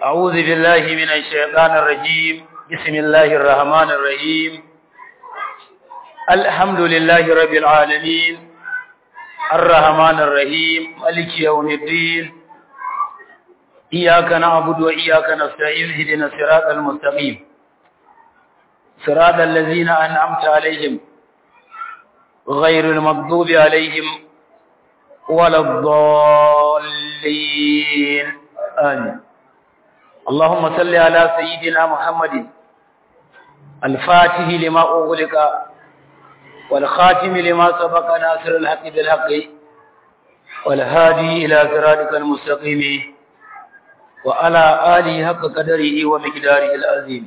أعوذ بالله من الشيطان الرجيم بسم الله الرحمن الرحيم الحمد لله رب العالمين الرحمن الرحيم مالك يوم الدين إياك نعبد وإياك نستعين اهدنا الصراط المستقيم صراط الذين أنعمت عليهم غير المغضوب عليهم ولا الضالين آمين اللهم صل على سيدنا محمد الفاتح لما أغلق والخاتم لما سبق ناصر الحق بالحق والهادي إلى صراطك المستقيم وعلى آله حق قدره ومقداره العظيم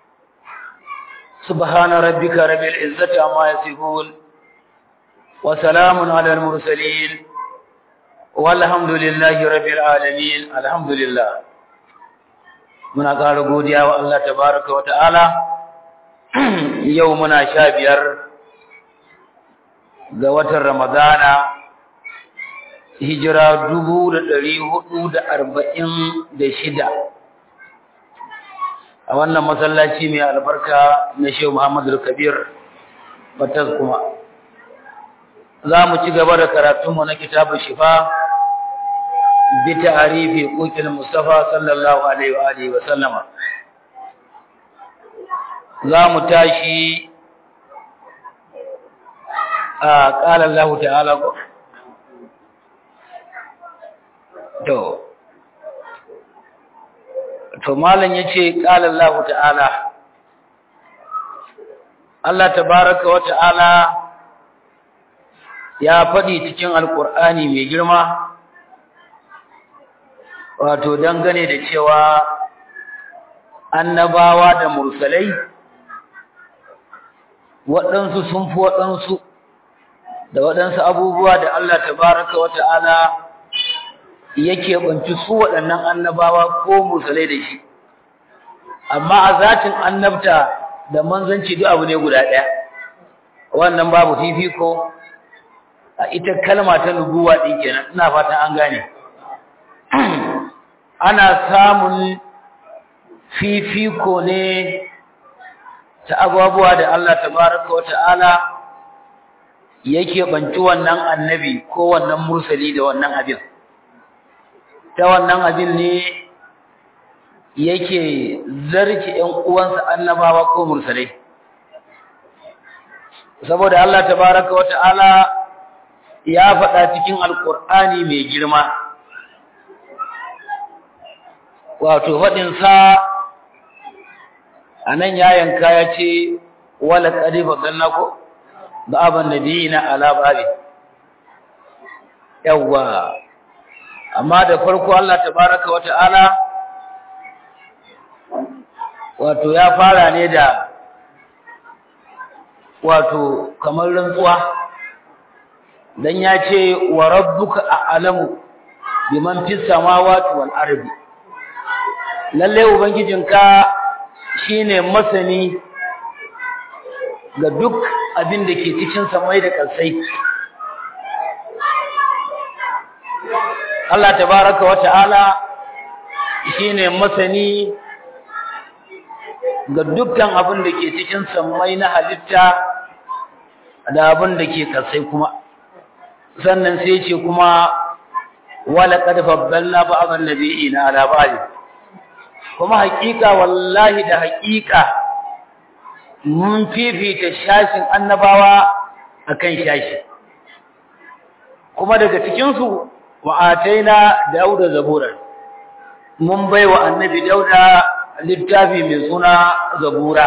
سبحان ربك رب العزة عما يصفون وسلام على المرسلين والحمد لله رب العالمين الحمد لله muna ƙara godiya wa Allah tabaraka wa ta'ala yau muna sha biyar ga watan Ramadana hijira dubu da ɗari hudu da arba'in da shida a wannan masallaci mai albarka na Shehu Muhammadu Kabir Batas kuma za mu ci gaba da karatunmu na kitabun shifa بتعريف قوت المصطفى صلى الله عليه وآله وسلم za mu tashi a ƙala Allah ta'ala ko to to malam yace ƙala Allah ta'ala Allah tabaraka wa ta'ala ya faɗi cikin alƙur'ani mai girma wato dangane da cewa annabawa da mursalai waɗansu sun fi waɗansu da waɗansu abubuwa da Allah tabaraka wa ta'ala yake banci su waɗannan annabawa ko mursalai da shi amma a zatin annabta da manzanci duk abu ne guda ɗaya wannan babu fifiko a ita kalma ta nubuwa ɗin kenan ina fatan an gane ana samun fifiko ne ta abubuwa da Allah tabaraka wa ta'ala yake banci wannan annabi ko wannan mursali da wannan abin ta wannan abin ne yake zarki ƴan uwansa annabawa ko mursalai saboda Allah tabaraka wa ta'ala ya faɗa cikin alƙur'ani mai girma wato faɗinsa a nan ya yanka ya ce wala ƙari baƙalla ko ba abin da biyi na alababi yawwa amma da farko Allah tabaraka wa ta'ala wato ya fara ne da wato kamar rantsuwa dan ya ce wa rabbuka a'lamu biman fis samawati wal ardi lalle ubangijinka shine masani ga duk abin da ke cikin samai da ƙasai Allah tabaraka wa ta'ala shine masani ga dukkan abin da ke cikin samai na halitta da abin da ke ƙasai kuma sannan sai ce kuma wala qad faddalna ba'd an-nabiyina ala ba'd kuma haƙiƙa wallahi da haƙiƙa mun fifita shashin annabawa akan shashi kuma daga cikinsu wa ataina dauda zabura mun baiwa annabi dauda littafi mai suna zabura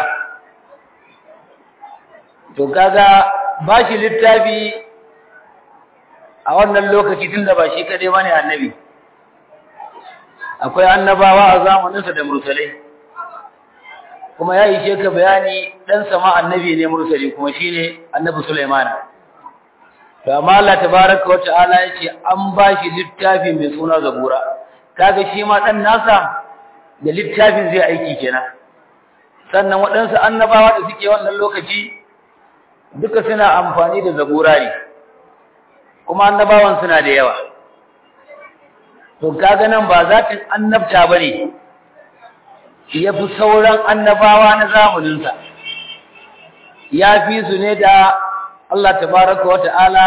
to kaga bashi littafi a wannan lokaci tunda ba shi kadai bane annabi akwai annabawa a zamaninsa da mursalai kuma ya ishe ka bayani dan sama annabi ne mursali kuma shine annabi Sulaiman to amma Allah tabaaraka wa ta'ala yace an bashi littafi mai suna zabura kaga shi ma dan nasa da littafin zai aiki kenan sannan waɗansu annabawa da suke wannan lokaci duka suna amfani da zabura ne kuma annabawan suna da yawa to kaga nan ba zatin annabta bane ya fi sauran annabawa na zamaninsa ya fi su ne da Allah tabaraka wa ta'ala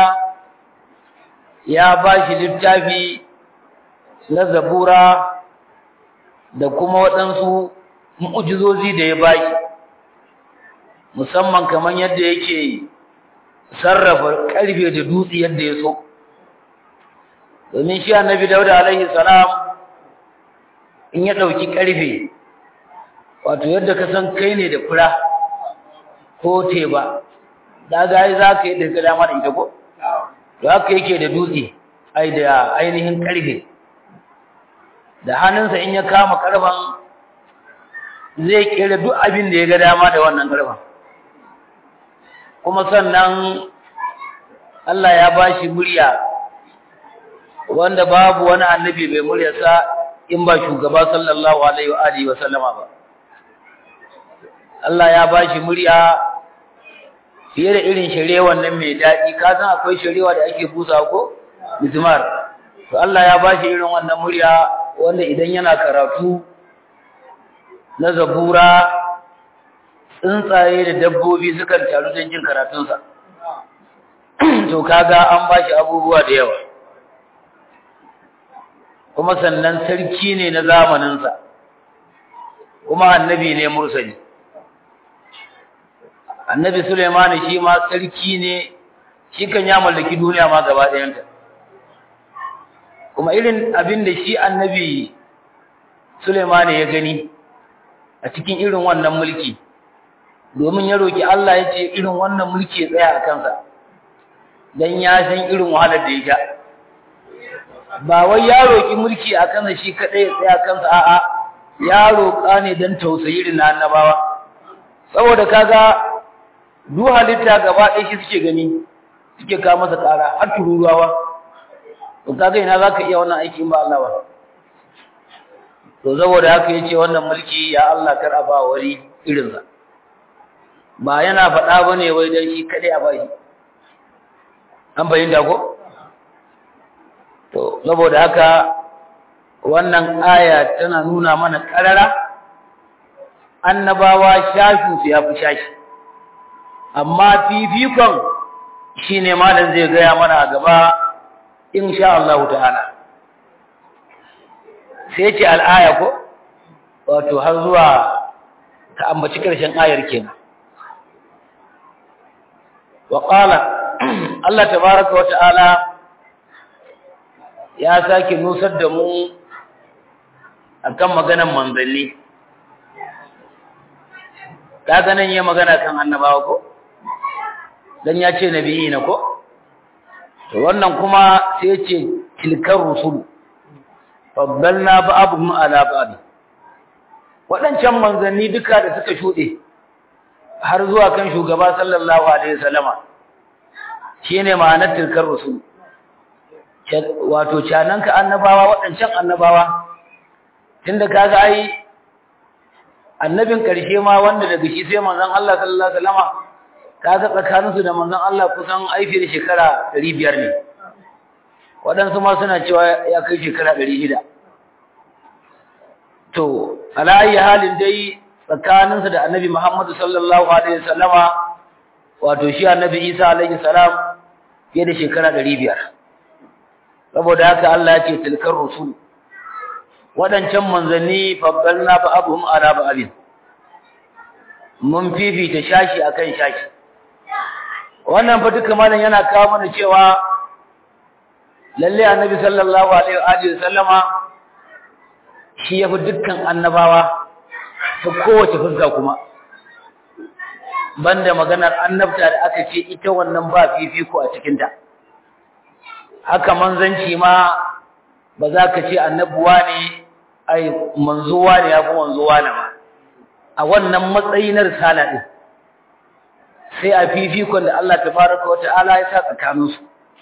ya ba shi littafi na zabura da kuma waɗansu mu'ujizozi da ya ba shi musamman kamar yadda yake sarrafa ƙarfe da dutse yadda ya so domin shi annabi dauda alaihi salam in ya ɗauki ƙarfe wato yadda ka san kai ne da fura ko teba da ga za ka yi da dama da ita ko to haka yake da dutse ai da ainihin ƙarfe da hannunsa in ya kama ƙarfen zai kera duk abin da ya ga dama da wannan ƙarfen kuma sannan Allah ya ba shi murya wanda babu wani annabi bai muryarsa in ba shugaba sallallahu alaihi wa alihi wa sallama ba Allah ya ba shi murya fiye da irin sharewa nan mai daɗi ka san akwai sharewa da ake busa ko mizmar to Allah ya ba shi irin wannan murya wanda idan yana karatu na zabura tsuntsaye da dabbobi sukan taru don jin karatunsa to kaga an ba shi abubuwa da yawa kuma sannan sarki ne na zamaninsa kuma annabi ne mursali annabi Suleiman shi ma sarki ne shi kan ya mallaki duniya ma gaba ɗayanta kuma irin abin da shi annabi Suleiman ya gani a cikin irin wannan mulki domin ya roki Allah ya ce irin wannan mulki ya tsaya a kansa dan ya san irin wahalar da ya sha ba wai ya roki mulki a kansa shi kadai ya tsaya kansa a'a ya roka ne dan tausayi irin na annabawa saboda kaga duk halitta gaba ɗaya shi suke gani suke kawo masa ƙara har tururuwa to kaga ina zaka iya wannan aiki in ba Allah ba to saboda haka yace wannan mulki ya Allah kar a ba wari irin sa ba yana faɗa bane wai dan shi kadai a bashi an bayyana ko to saboda haka wannan aya tana nuna mana karara annabawa shashu su yafi shashi amma fifikon shine malam zai gaya mana a gaba insha Allah ta'ala sai ce al'aya ko wato har zuwa ka ambaci karshen ayar kenan wa qala Allah tabaaraka wa ta'ala ya sake nusar da mu akan maganar manzanni kaga nan yayi magana kan annabawa ko dan ya ce nabiyi na ko to wannan kuma sai ya ce tilkar rusul faddalna ba'dhum ala ba'd wadancan manzanni duka da suka shude har zuwa kan shugaba sallallahu alaihi wasallama shine ma'anar tilkar rusul wato cananka annabawa wadancan annabawa tunda kaga ai annabin karshe ma wanda daga shi sai manzon Allah sallallahu alaihi wasallama kaga tsakaninsu da manzon Allah kusan aifi da shekara 500 ne waɗansu ma suna cewa ya kai shekara 600 to ala ayi halin dai tsakaninsu da annabi Muhammad sallallahu alaihi wasallama wato shi annabi Isa alaihi salam fiye da shekara 500 saboda haka Allah ya ce tilkar rusul waɗancan manzanni faddalna ba'dhum ala ba'dhin mun fifita shashi akan shashi wannan fa duka malam yana kawo mana cewa lalle annabi sallallahu alaihi wa alihi sallama shi yafi dukkan annabawa ta kowace fuska kuma banda maganar annabta da aka ce ita wannan ba fifiko a cikin ta haka manzanci ma ba za ka ce annabuwa ne ai manzuwa ne ya fi manzuwa ne ba a wannan matsayi na risala din sai a fifikon da Allah tabaraka wa ta'ala ya sa tsakaninsu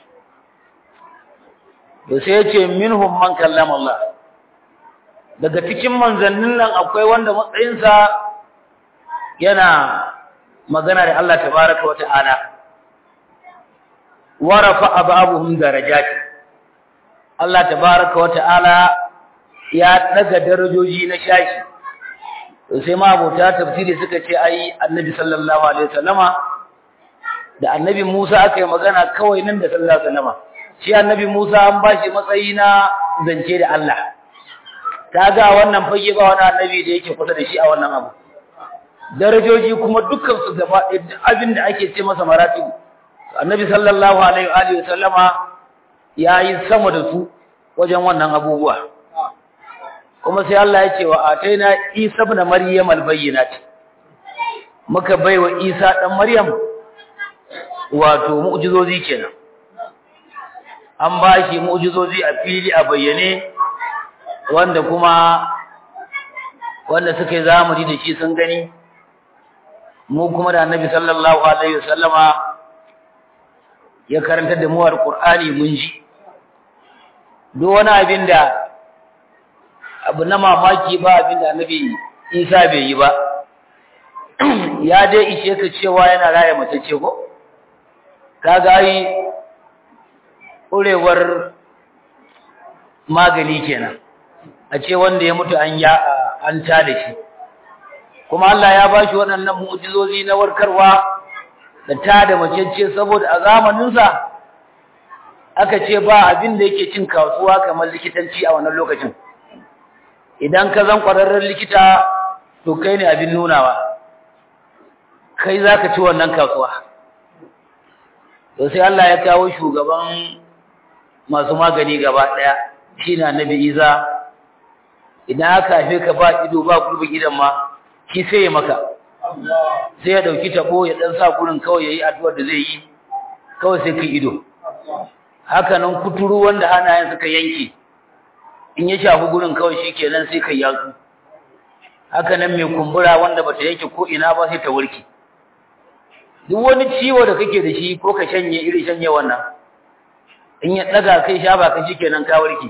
da sai ya ce minhum man kallama Allah daga cikin manzannin nan akwai wanda matsayinsa yana magana da Allah tabaraka wa ta'ala wa rafa'a ba'dhum darajati Allah tabaraka wa ta'ala ya daga darajoji na shashi sai ma abota tafsiri suka ce ai annabi sallallahu alaihi wasallama da annabi Musa aka yi magana kawai nan da sallallahu alaihi wasallama shi annabi Musa an bashi matsayi na zance da Allah kaga wannan fage ba wani annabi da yake kusa da shi a wannan abu darajoji kuma dukkan su gaba abin da ake ce masa maratibu annabi sallallahu alaihi wa alihi wasallama yayi sama da su wajen wannan abubuwa kuma sai Allah ya ce wa ataina Isa ibn Maryam albayyinat muka baiwa Isa dan Maryam wato mu'jizozi kenan an bashi mu'jizozi a fili a bayyane wanda kuma wanda suka yi zamani da shi sun gani mu kuma da Annabi sallallahu alaihi wasallama ya karanta da mu alqur'ani mun ji duk wani abin da abu na mamaki ba abin da annabi isa bai yi ba ya dai ishe ka cewa yana raya mace ce ko kaga yi ƙurewar magani kenan a ce wanda ya mutu an ya an ta da shi kuma Allah ya ba shi waɗannan mu'jizozi na warkarwa da ta da mace ce saboda a zamaninsa aka ce ba abin da yake cin kasuwa kamar likitanci a wannan lokacin idan ka zan ƙwararren likita to kai ne abin nunawa kai za ka ci wannan kasuwa to sai Allah ya kawo shugaban masu magani gaba ɗaya shi na nabi iza idan aka haife ka ba ido ba gurbin idan ma shi sai ya maka sai ya ɗauki taɓo ya ɗan sa gurin kawai ya yi addu'ar da zai yi kawai sai ka ido haka nan kuturu wanda hannayen suka yanke in ya shafi gurin kawai shi kenan sai kai yatsu haka nan mai kumbura wanda bata yanke ko ina ba sai ta warke duk wani ciwo da kake da shi ko ka shanye iri shanye wannan in ya daga kai sha ba ka kenan ka warke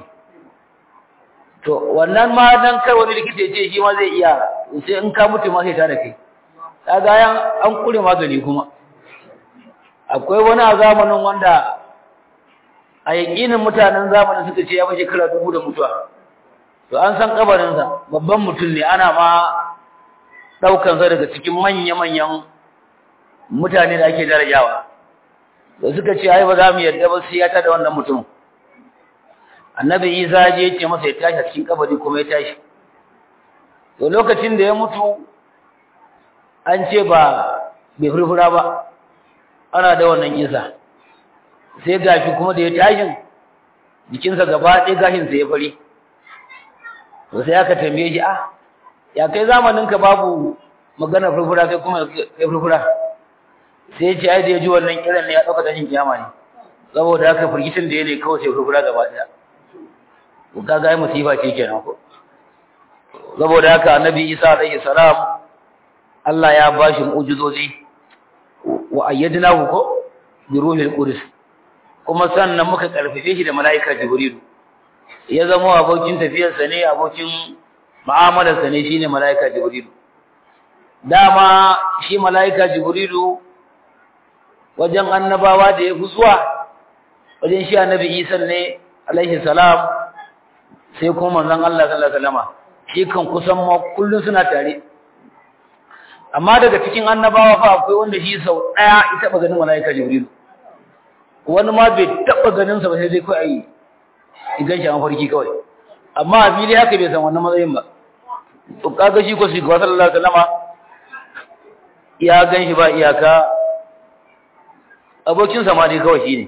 to wannan ma dan kai wani likita ya ce shi ma zai iya sai in ka mutu ma sai ta da kai kaga yan an kure magani kuma akwai wani a zamanin wanda a yaƙinin mutanen zamanin suka ce ya mashi kira dubu da mutuwa to an san kabarinsa babban mutum ne ana ma ɗaukansa daga cikin manya-manyan mutane da ake darajawa da suka ce ai ba za mu yarda ba sai ya tada wannan mutum annabi isa je ya ce masa ya tashi a cikin kabari kuma ya tashi to lokacin da ya mutu an ce ba bai furfura ba ana da wannan kisa sai gashi kuma da ya tashin jikinsa gaba ɗaya gashinsa ya fari to sai aka tambaye shi ah ya kai zamaninka babu magana furfura kai kuma kai furfura sai ya ce ai da ya ji wannan kiran ne ya ɗauka tashin kiyama ne saboda haka firgitin da ya ne kawai sai furfura gaba ɗaya ko ka ga musifa ce kenan ko saboda haka annabi isa alaihi salam Allah ya bashi mu'jizozi wa ayyadnahu ko bi ruhil qudus kuma sannan muka karfafe shi da malaika jibrilu ya zama abokin tafiyarsa ne abokin mu'amalarsa ne shine malaika jibrilu dama shi malaika jibrilu wajen annabawa da ya fi zuwa wajen shi annabi isa ne alaihi salam sai kuma manzon Allah sallallahu alaihi wasallam shi kan kusan ma kullun suna tare amma daga cikin annabawa fa akwai wanda shi sau daya ya taba ganin malaika jibril wani ma bai taba ganin sa ba sai dai kai ai idan shi an farki kawai amma a fili haka bai san wannan matsayin ba to kaga shi ko shi ko sallallahu alaihi wasallam ya gan shi ba iyaka abokin sa ma dai kawai shine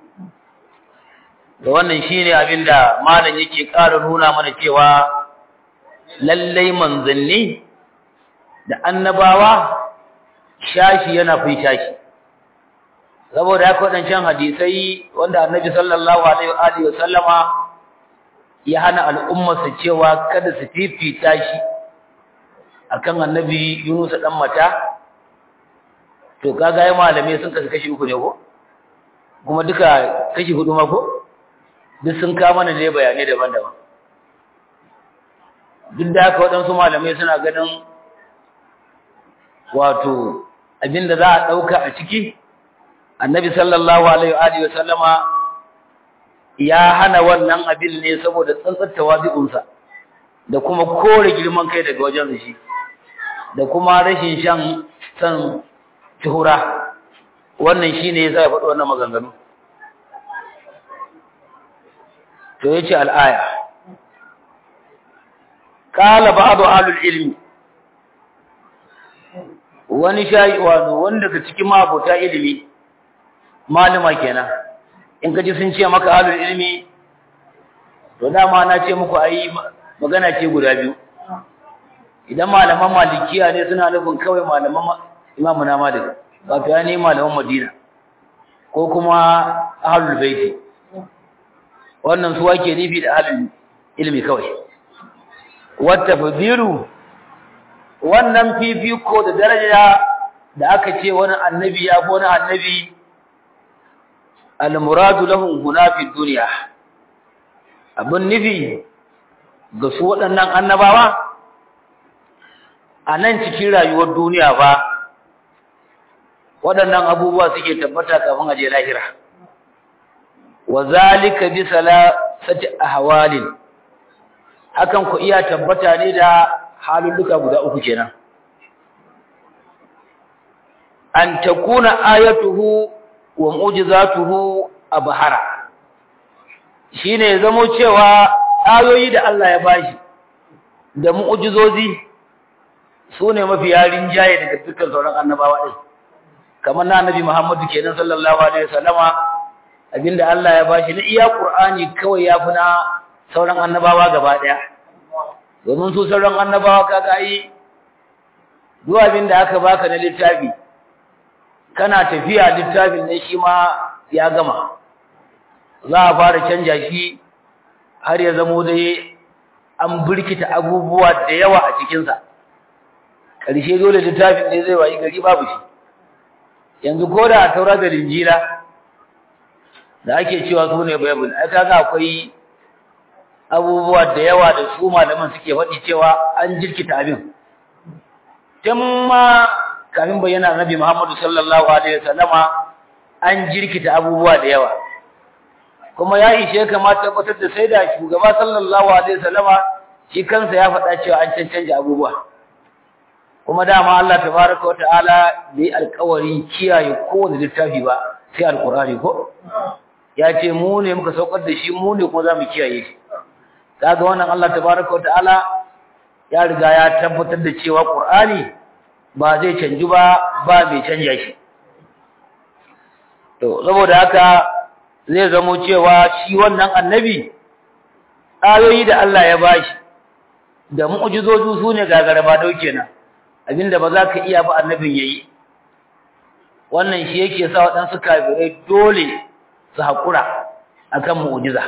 da wannan shine abinda malam yake ƙara nuna mana cewa lallai manzanni da annabawa shashi yana fi shashi saboda haka wadancan hadisai wanda annabi sallallahu alaihi wa sallama ya hana al'umma su cewa kada su fifita shi akan annabi Yunus dan mata to kaga ai malamai sun kasu kashi uku ne ko kuma duka kashi hudu ma ko duk sun kawo mana ne bayanai daban-daban duk da haka waɗansu malamai suna ganin wato abinda za a ɗauka a ciki annabi sallallahu alaihi wa sallama ya hana wannan abin ne saboda tsantsar tawazi'unsa da kuma kore girman kai daga wajen shi da kuma rashin shan san tuhura wannan shine yasa ya faɗi wannan maganganu to yace al-aya qala ba'du ahlul ilmi wani shayi wato wanda daga cikin mabota ilimi malama kenan in kaji sun ce maka ahlul ilmi to dama na ce muku ayi magana ce guda biyu idan malaman malikiya ne suna nufin kawai malaman imamu na malik wato ya ne malaman madina ko kuma ahlul baiti wannan su wake nufi da ahlul ilmi kawai wata fadilu wannan fifiko da daraja da aka ce wani annabi ya fi wani annabi al-muradu lahum huna fi dunya abin nufi ga su waɗannan annabawa a nan cikin rayuwar duniya ba waɗannan abubuwa suke tabbata kafin aje lahira wa zalika bi salasati ahwalin hakan ku iya tabbata ne da halulluka guda uku kenan an takuna ayatuhu wa mu'jizatuhu abhara shine zamo cewa ayoyi da Allah ya bashi da mu'jizozi sune mafi yarin jaye daga dukkan sauran annabawa din kamar na annabi Muhammadu kenan sallallahu alaihi wasallama abinda Allah ya bashi na iya Qur'ani kawai yafi na sauran annabawa gaba daya domin su sauran annabawa kaga yi duk abinda aka baka na littafi kana tafiya littafin ne shi ma ya gama za a fara canja shi har ya zamo dai an birkita abubuwa da yawa a cikinsa ƙarshe dole littafin ne zai wayi gari babu shi yanzu ko da a taura da linjila da ake cewa su ne bible ai kaga akwai abubuwa da yawa da su malaman suke faɗi cewa an jirkita abin tun ma kafin bayyana nabi Muhammadu sallallahu alaihi wasallama an jirkita abubuwa da yawa kuma ya ishe kama tabbatar da sai da shugaba sallallahu alaihi wasallama shi kansa ya faɗa cewa an cancanta abubuwa kuma dama Allah tabaraka wa ta'ala bai alƙawarin kiyaye kowane littafi ba sai alƙur'ani ko ya ce mu ne muka saukar da shi mu ne kuma za mu kiyaye shi kaga wannan Allah tabaraka wa ta'ala ya riga ya tabbatar da cewa Qur'ani ba zai canji ba ba mai canja shi to saboda haka zai zamo cewa shi wannan annabi ayoyi da Allah ya bashi da mu'jizozu sune gagaraba dau kenan abinda ba za ka iya ba annabin yayi wannan shi yake sa waɗansu kafirai dole su haƙura akan mu'jiza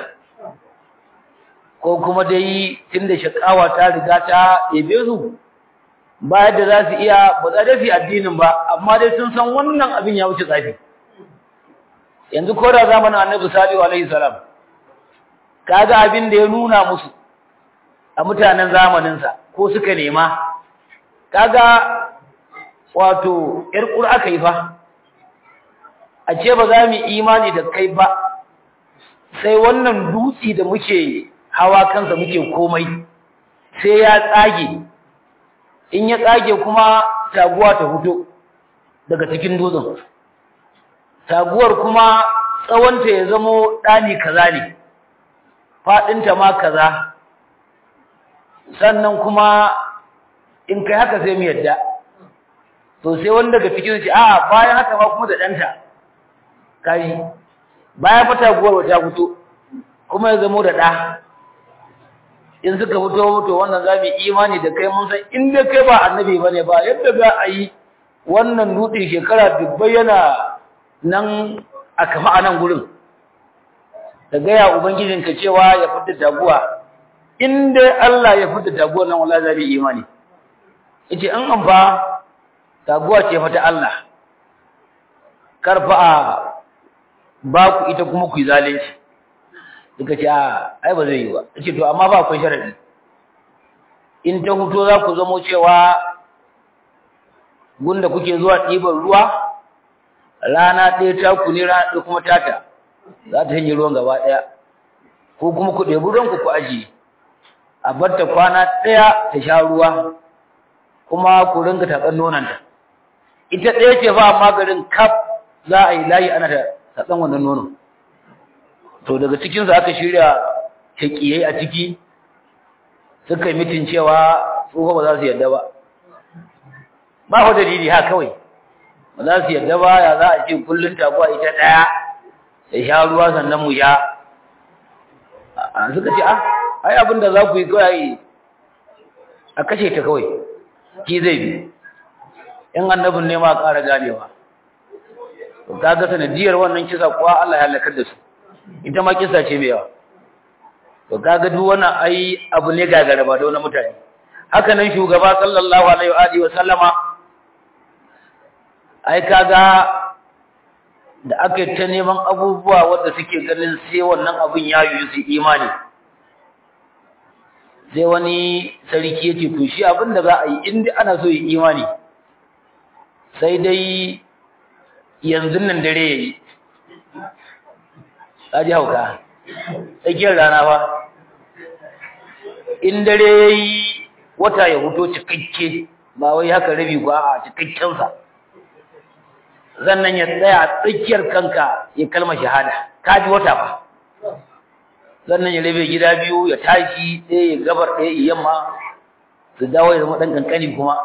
ko kuma dai tunda shakawa ta riga ta yabe su ba yadda za su iya ba za da su addinin ba amma dai sun san wannan abin ya wuce tsafi yanzu ko da zamanin annabi salihu alaihi salam kaga abin da ya nuna musu a mutanen zamaninsa ko suka nema kaga wato yar ƙura aka yi fa a ce ba za mu imani da kai ba sai wannan dutse da muke hawa kansa muke komai sai ya tsage in ya tsage kuma taguwa ta fito daga cikin dutsen taguwar kuma tsawonta ya zamo ɗani kaza ne faɗinta ma kaza sannan kuma in kai haka sai mu yadda to sai wanda daga cikin shi a bayan haka ma kuma da ɗanta kai bayan fa taguwar wata fito kuma ya zamo da ɗa in suka fito to wannan za mu imani da kai mun san in dai kai ba annabi bane ba yadda za a yi wannan dutse shekara dubbai yana nan a kama a nan gurin ka gaya ubangijinka cewa ya fita taguwa in dai Allah ya fita taguwar nan wallahi za mu imani yace in an fa taguwa ce fa ta Allah karfa a ba ku ita kuma ku yi zalunci suka ce a ai ba zai yi ba ce to amma ba akwai sharadi in ta huto za ku zamo cewa gunda kuke zuwa ɗiban ruwa rana ɗaya ta ku ne rana ɗaya kuma tata za ta hanyar ruwan gaba ɗaya ko kuma ku ɗebi ruwan ku ku ajiye a bar ta kwana ɗaya ta sha ruwa kuma ku rinka tatsan nonanta ita ɗaya ce ba amma garin kaf za a yi layi ana da tatsan wannan nono to daga cikinsu aka shirya shakiyai a ciki suka yi mitin cewa tsoho ba za su yadda ba ba ku dalili ha kawai ba za su yadda ba ya za a ce kullum taguwa ita ɗaya ya sha ruwa sannan mu sha suka ce ah ai abin da za ku yi kawai a kashe ta kawai ki zai bi in annabin ne ma ƙara ganewa to kaga sanadiyar wannan kisa kuwa Allah ya halakar da su ita ma kisa ce mai yawa to kaga duk wannan ai abu ne gagara ba da wani mutane haka nan shugaba sallallahu alaihi wa alihi wa sallama ai kaga da aka ta neman abubuwa wanda suke ganin sai wannan abin ya yi su imani sai wani sarki ya ce to shi abin da za a yi inda ana so yi imani sai dai yanzu nan dare ya yi ji hauka tsakiyar rana ba in dare ya yi wata ya huto cikakke ba wai haka rabi ba a cikakkensa zannan ya tsaya a tsakiyar kanka ya kalma shahada ka ji wata ba sannan ya rabe gida biyu ya tashi ɗaya ya gabar ɗaya ya yamma su dawo ya zama ɗan ƙanƙani kuma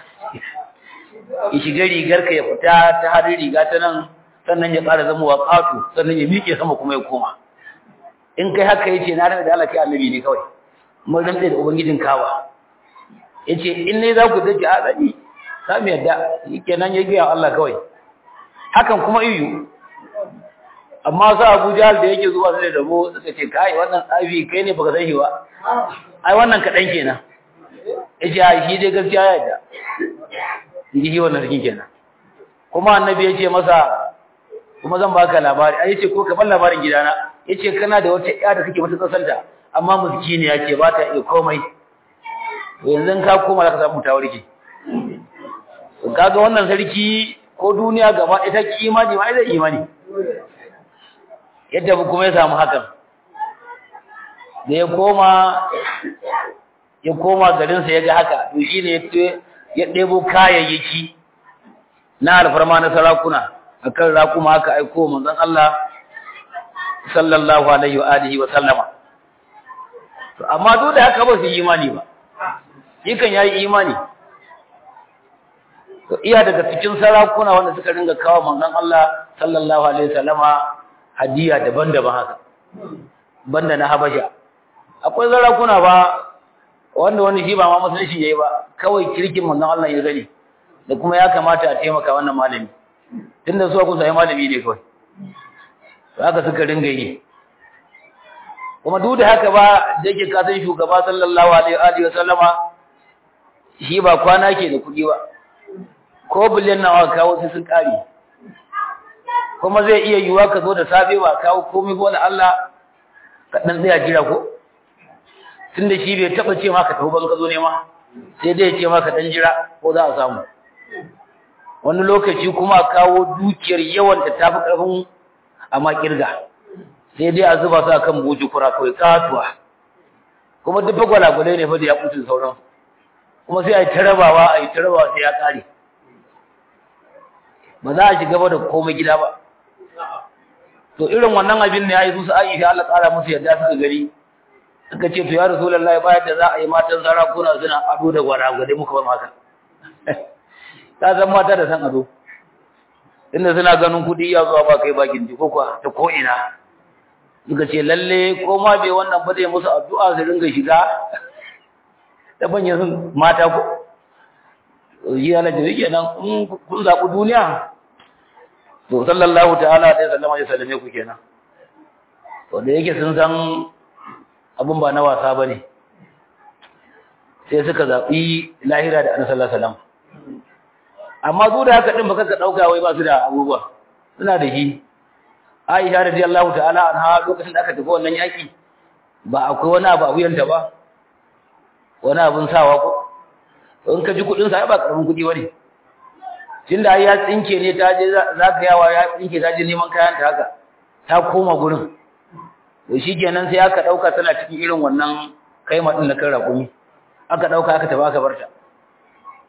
ya shiga rigar ka ya fita ta harin riga ta nan sannan ya ƙara zama wa ƙato sannan ya miƙe sama kuma ya koma in kai haka ya ce na rana da Allah kai annabi ne kawai mun rantsa da ubangijin kawa ya ce in ne za ku dace a zani za mu yadda kenan ya gaya Allah kawai hakan kuma iyu amma su Abu Jahal da yake zuwa sai da rabo suka ce kai wannan tsafi kai ne baka san shi ba ai wannan kadan kenan yace ai shi dai gaskiya ya yadda ji shi wannan rikin kenan kuma annabi yace masa kuma zan baka labari ai yace ko ka bar labarin gidana yace kana da wata ƴa da kake mata kasanta amma miskini yace ba ta iya komai to yanzu ka koma zaka samu ta warke to kaga wannan sarki ko duniya gaba ita ki imani ma zai imani yadda kuma ya samu hakan da ya koma ya koma garinsa ya ga haka to shi ne ya ɗebo kayayyaki na alfarma na sarakuna a kan rakuma aka aiko manzon Allah sallallahu alaihi wa alihi wa sallama to amma duk da haka ba su yi imani ba yakan yayi imani to iya daga cikin sarakuna wanda suka ringa kawo manzon Allah sallallahu alaihi wa sallama hadiya daban-daban haka banda na habasha akwai sarakuna ba wanda wani shi ba ma musulunci yayi ba kawai kirkin manzon Allah ya gani da kuma ya kamata a taimaka wannan malami tunda su ku sai malami ne kawai to haka suka ringa yi kuma duk da haka ba da yake ka san shugaba sallallahu alaihi wa sallama shi ba kwana ke da kuɗi ba ko biliyan nawa kawo sai sun kare kuma zai iya yiwuwa ka zo da safe ba kawo komai ko da Allah ka dan tsaya jira ko tunda shi bai taba ce maka tafi ban ka zo nema sai dai ya ce maka dan jira ko za a samu wani lokaci kuma kawo dukiyar yawan da tafi karfin amma kirga sai dai a zuba su akan boji kura kawai katuwa kuma duk gwalagwalai ne fa da ya kutu sauran kuma sai a yi tarabawa a yi tarabawa sai ya kare ba za a shiga ba da komai gida ba to irin wannan abin ne yayi su Aisha Allah tsara musu yadda suka gari suka ce to ya Rasulullahi bayan da za a yi matan sarakuna suna ado da gwaragwade muka ba maka ta san mata da san ado inda suna ganin kudi ya zuwa ba kai bakin ji ko kuwa ta ko ina suka ce lalle ko ma bai wannan ba zai musu addu'a su ringa shiga da banyan sun mata ko yi ala da yake nan in kun zaɓi duniya to sallallahu ta'ala alaihi sallama ya sallame ku kenan to da yake sun san abin ba na wasa bane sai suka zaɓi lahira da annabi sallallahu alaihi wasallam amma su da haka din baka ka dauka wai ba su da abubuwa suna da shi Aisha radiyallahu ta'ala anha lokacin da aka tafi wannan yaki ba akwai wani abu a wuyanta ba wani abun sawa ko in ka ji kudin sa ba karamin kudi bane tunda ai ya tsinke ne ta je zaka yawa ya tsinke ta je neman kayan ta haka ta koma gurin to shikenan sai aka dauka tana cikin irin wannan kaima din na kan rakumi aka dauka aka tafi aka barta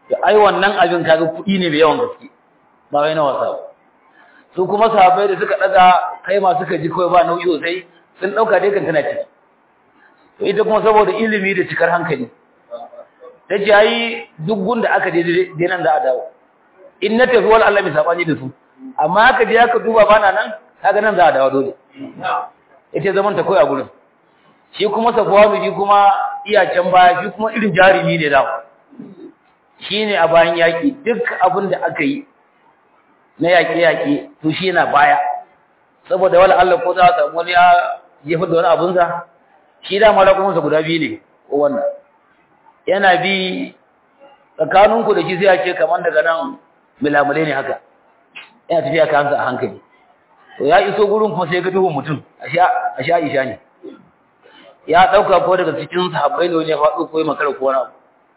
to ai wannan abin kaga kuɗi ne mai yawan gaske ba wai na wasa ba su kuma sahabbai da suka daga kai ma suka ji kawai ba nauyi sosai sun dauka dai kan tana ciki to ita kuma saboda ilimi da cikar hankali ta ce ai duk gunda aka je dai nan za a dawo in na tafi wal Allah mai sabani da su amma aka je aka duba bana nan kaga nan za a dawo dole ita zaman ta koyi a gurin shi kuma safwanu shi kuma iya can baya shi kuma irin jarumi ne da shi ne a bayan yaƙi duk abin da aka yi na yaƙe-yaƙe to shi yana baya saboda wala Allah ko za a samu wani ya jefa da wani abunsa shi da mara kuma guda biyu ne ko wannan yana bi tsakaninku da shi sai ya ce kamar daga nan milamule ne haka yana tafiya ka hansa a hankali to ya iso gurin kuma sai ga duhun mutum a sha isha ne ya ɗauka ko daga cikin sahabbai ne wani ya faɗo ko ya makara ko wani abu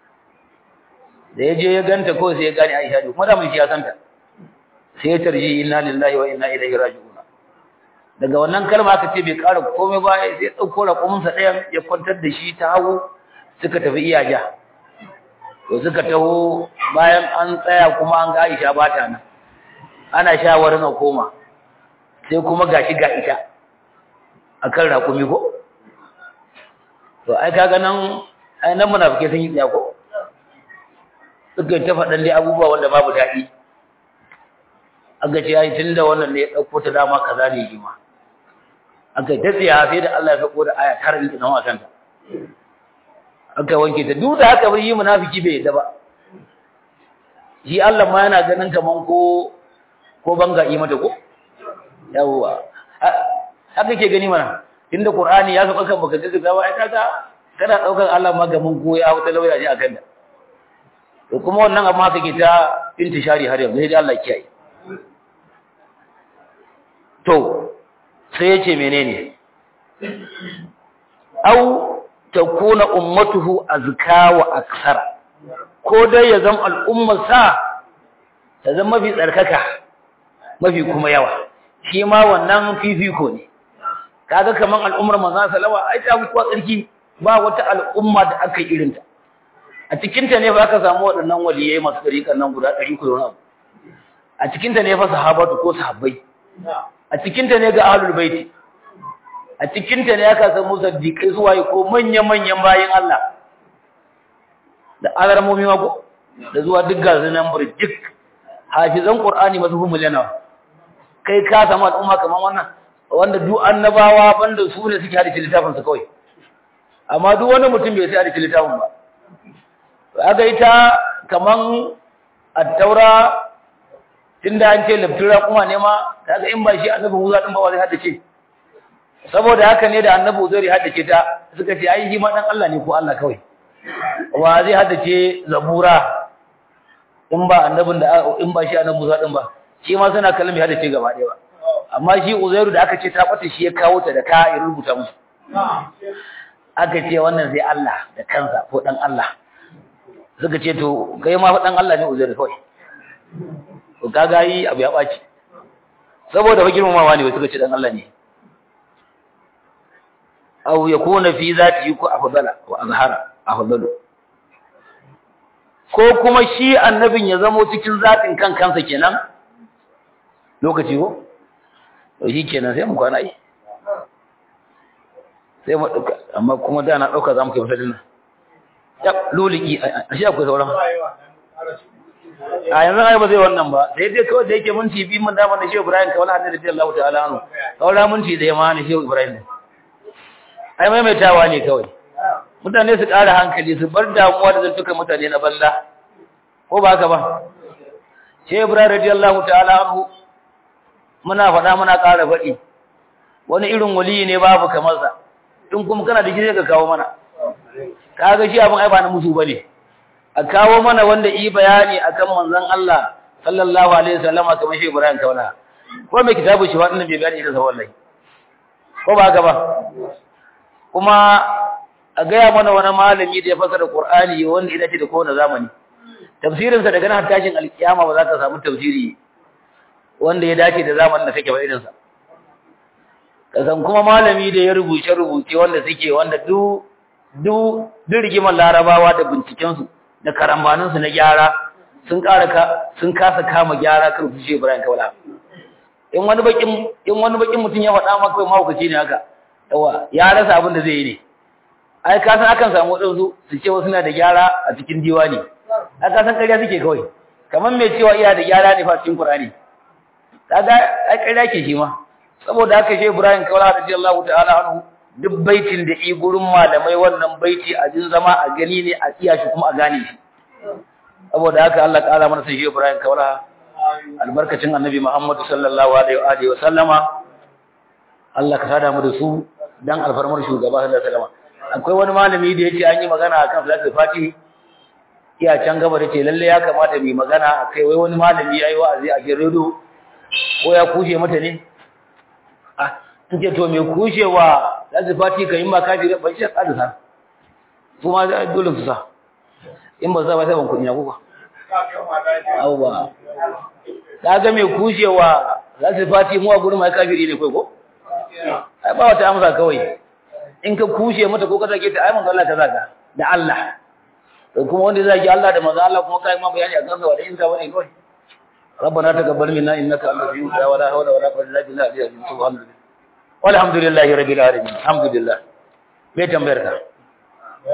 da ya je ya ganta ko sai ya gane Aisha ne kuma da mun shi ya santa sai ya tarji inna lillahi wa inna ilaihi raji'un daga wannan kalma aka ce bai ƙara komai ba sai dauko raƙumin sa ɗayan ya kwantar da shi ta hagu suka tafi iyaja to suka taho bayan an tsaya kuma an ga Aisha ba ta nan ana shawarin a koma sai kuma gashi ga ita akan raƙumi ko to ai kaga nan ai nan munafike sun yi tsaya ko suka ta faɗan dai abubuwa wanda babu daɗi aka ce ai tunda wannan ne ya ɗauko ta dama kaza ne yi ma aka ta tsaya sai da Allah ya sako da aya tara ɗin nan wasan ta aka wanke ta duk da haka bai yi munafiki bai yadda ba shi Allah ma yana ganin kaman ko ko banga yi mata ko yawwa haka ke gani mana tunda Qur'ani ya saka kan baka gaza ba ai kaga kana daukar Allah ma gaman ko ya wata lauya ne akan da to kuma wannan amma kake ta intishari har yanzu sai Allah kiyaye to sai yace menene au takuna ummatuhu azka wa aksara ko dai ya zama al'ummar sa ta zama mafi tsarkaka mafi kuma yawa shi ma wannan fifiko ne kaga kaman al'ummar manzon sallama ai ta fi tsarki ba wata al'umma da aka yi irinta a cikinta ne fa aka samu waɗannan waliyai masu ɗariƙan nan guda ɗari kudu abu a cikinta ne fa sahabatu ko sahabbai a cikinta ne ga ahlul baiti a cikinta ne aka samu saddiƙai zuwa yi ko manya-manyan bayan Allah da alarmomi mako da zuwa duk gasu nan burjik hafizan qur'ani masu fi miliyana kai ka samu al'umma kamar wannan wanda duk annabawa banda su ne suke hadice littafin su kawai amma duk wani mutum bai sai hadice littafin ba aka yi ta kaman attaura tunda an ce labtura kuma ne ma kaga in ba shi annabi Musa din ba wa zai haddace saboda haka ne da annabi Uzair ya haddace ta suka ce ai shi ma dan Allah ne ko Allah kawai wa zai haddace zabura in ba annabin da in ba shi annabi Musa din ba shi ma suna kallon ya haddace gaba ɗaya ba amma shi Uzairu da aka ce ta bata shi ya kawo ta da ka ya rubuta musu aka ce wannan zai Allah da kansa ko dan Allah suka ce to kai ma dan Allah ne Uzairu kawai to kaga yi abu ya baci saboda fa girmamawa ne suka ce dan Allah ne aw yakuna fi zati ku afdala wa azhara afdalu ko kuma shi annabin ya zamo cikin zatin kan kansa kenan lokaci ko to shi kenan sai mu kwana yi sai mu dauka amma kuma da na dauka zamu kai masalin nan ya luliki a shi akwai sauran a yanzu ai ba zai wannan ba sai dai kawai da yake minti bi mun da mana Shehu Ibrahim kawai hadin da Allah ta'ala anhu kawai minti da yamma ne Shehu Ibrahim ai maimaitawa ne kawai mutane su ƙara hankali su bar damuwa da zantukan mutane na balla ko ba haka ba Shehu Ibrahim radiyallahu ta'ala anhu muna faɗa muna ƙara faɗi wani irin waliyi ne babu kamar sa in kuma kana da shi ka kawo mana kaga shi abin ai ba na musu bane a kawo mana wanda yi bayani akan manzon Allah sallallahu alaihi wasallama kamar shi Ibrahim kauna ko mai kitabu shi wannan bai bayani da wallahi ko ba haka ba kuma a gaya mana wani malami da ya fasara Qur'ani wanda ya dace da kowane zamani tafsirin sa daga nan tashin alkiyama ba za ka samu tafsiri wanda ya dace da zamanin da kake ba irin sa kasan kuma malami da ya rubuce rubuce wanda suke wanda du du duk rigimar larabawa da binciken su da karambanin su na gyara sun ƙara ka sun kasa kama gyara kan su Shehu Ibrahim Kaula in wani bakin in wani bakin mutum ya faɗa maka kai mahaukaci ne haka yawa ya rasa abin da zai yi ne ai ka san akan samu wadansu su ce wasu na da gyara a cikin diwani ai ka san ƙarya suke kawai kamar mai cewa iya da gyara ne fa cikin Qur'ani kaga ai ƙarya ke shi ma saboda haka Shehu Ibrahim Kaula radiyallahu ta'ala anhu duk baitin da i gurin malamai wannan baiti a jin zama a gani ne a iya shi kuma a gane shi saboda haka Allah ƙara mana sai Shehu Ibrahim Kaula albarkacin Annabi Muhammad sallallahu alaihi wa alihi wa sallama Allah ka sada mu da su dan alfarmar shugaba sallallahu alaihi wa sallama akwai wani malami da yace an yi magana akan salatul fati iya can gaba da ce lalle ya kamata mu magana akai wai wani malami yayi wa'azi a gidan radio ko ya kushe mata ne ah tuke to me kushewa salatul fati kai ma kafi ban shi tsada su ma dole su sa in ba za ba sai ban kudi na kuka awwa kaga me kushewa salatul fati mu a gurin mai kafiri ne kai ko ai ba wata amsa kawai in ka kushe mata ko ka zage ta ai manzo Allah ta zaka da Allah to kuma wanda zaki Allah da manzo Allah kuma kai ma bayani a kansa wanda in ka bane kawai ربنا تقبل منا انك انت السميع العليم ولا حول ولا قوه الا بالله العلي العظيم سبحان الله والحمد لله رب العالمين الحمد لله me tambayar ka